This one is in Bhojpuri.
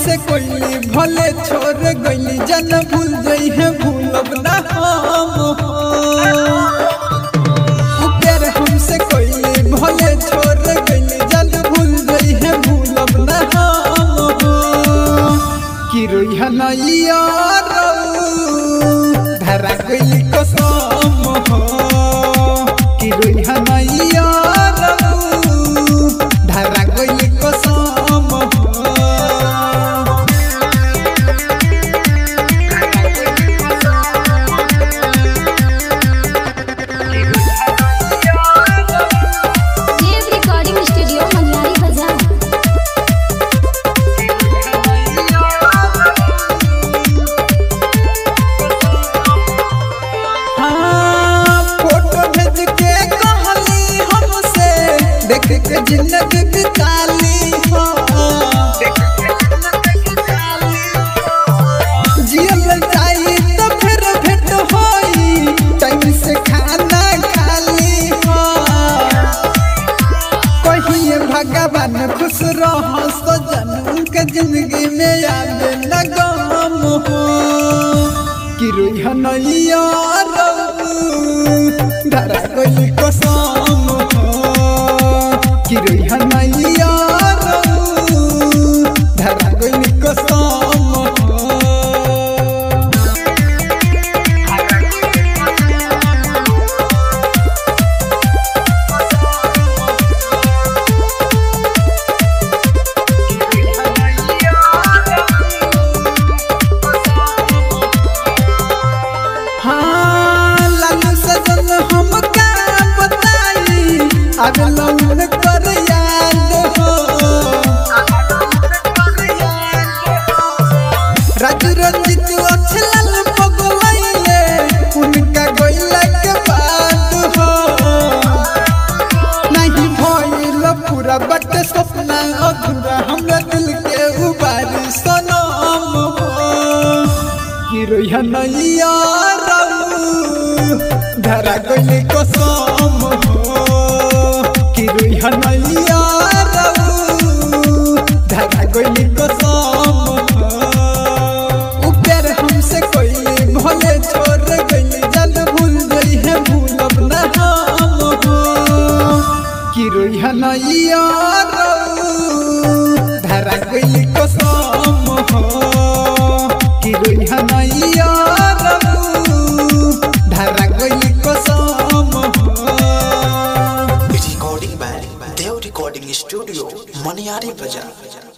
हमसे कोई भले छोड़ गईली जन भूल जई है भूलब ना हम हो प्यार हमसे कोई भले छोड़ गईली जन भूल जई है भूलब ना हम हो कि रोई हनैया धरा गईली कसम हो कि रोई हनैया धरा गईली कसम हो देव रिकॉर्डिंग स्टूडियो मनियारी बाजार हाँ, फोटो भेज के कहली हमसे देख के जिंदगी बिताली हो जियल जाई तो फिर भेंट होई टाइम से खाना खाली हो कहिए भगवान खुश रहो सजन उनके जिंदगी में याद न गम हो कि रोई हनैया धरा कोई कसम हो कि रोई हनैया धरा कोई कसम हो हाँ, लालू सजन हम का बताई अब लौन कर याद हो राजू रंजित अछलाल पगलैले उनका गइला के बाद हो नहीं भइल पूरा बट सपना अधूरा हमरा दिल के उबारी सनम हो कि रोइहा नैया धरा गइले कसम हो कि रोइहा नैया धरा गइले कसम हो उ प्यार हमसे कोई भले छोड़ गइले जल भूल गई है भूलब ना हम हो कि रोइहा नैया धरा गइले कसम हो कि रोइहा नैया धरा गइले कसम हो recording by Dev Recording Studio, Maniari Bazaar.